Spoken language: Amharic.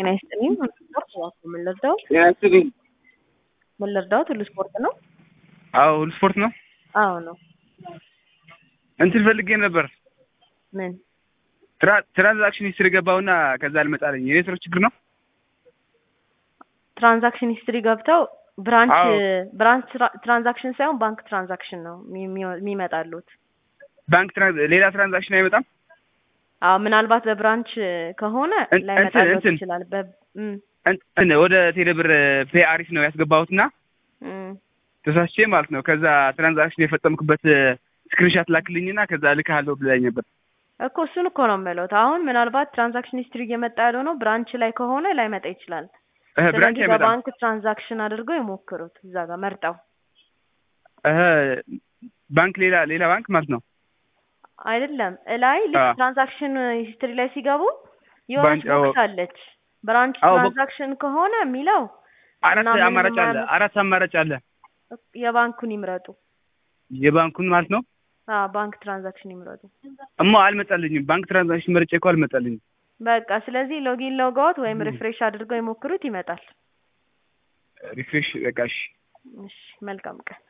ጤና ይስጥልኝ። ሁሉ ስፖርት እባክዎ ምን ልርዳው? ጤና ይስጥልኝ። ምን ልርዳዎት? ሁሉ ስፖርት ነው? አዎ ሁሉ ስፖርት ነው። አዎ ነው። እንትን ፈልጌ ነበር ምን? ትራ- ትራንዛክሽን ሂስትሪ ገባሁና ከዛ አልመጣልኝ። የኔትወርክ ችግር ነው። ትራንዛክሽን ሂስትሪ ገብተው ብራንች አዎ። ብራንች ትራ- ትራንዛክሽን ሳይሆን ባንክ ትራንዛክሽን ነው የሚ- የሚ- የሚመጣሉት። ባንክ ትራንዝ ሌላ ትራንዛክሽን አይመጣም። አዎ ምናልባት በብራንች ከሆነ እን- ላይመጣልዎት እንትን- ይችላል። በ እም፣ እንትን ወደ ቴሌብር ፔ አሪፍ ነው ያስገባሁትና እም። ተሳስቼ ማለት ነው። ከዛ ትራንዛክሽን የፈጸምኩበት ስክሪንሻት ላክልኝና ከዛ ልክሃለሁ ብላኝ ነበር። እኮ እሱን እኮ ነው የምለው። አሁን ምናልባት ትራንዛክሽን ሂስትሪ እየመጣ ያለው ነው ብራንች ላይ ከሆነ ላይመጣ ይችላል። እህ ብራንች ስለዚህ አይመጣም። በባንክ ትራንዛክሽን አድርገው ይሞክሩት እዛ ጋር መርጠው። እህ ባንክ ሌላ ሌላ ባንክ ማለት ነው። አይደለም እላይ ልክ አዎ። ትራንዛክሽን ሂስትሪ ላይ ሲገቡ የሆነች ባንክ- አዎ። ቦክስ አለች። ብራንች አዎ፣ ቦክ- ትራንዛክሽን ከሆነ የሚለው አራት እና ምንም አማራጭ አለ። የማያመ- አራት አማራጭ አለ። የባንኩን ይምረጡ። የባንኩን ማለት ነው። አዎ ባንክ ትራንዛክሽን ይምረጡ። እማ አልመጣልኝም። ባንክ ትራንዛክሽን መርጬ እኮ አልመጣልኝም። በቃ ስለዚህ ሎጊን ሎጋውት ወይም ም። ሪፍሬሽ አድርገው ይሞክሩት፣ ይመጣል። ሪፍሬሽ በቃ እሺ። እሺ መልካም ቀን።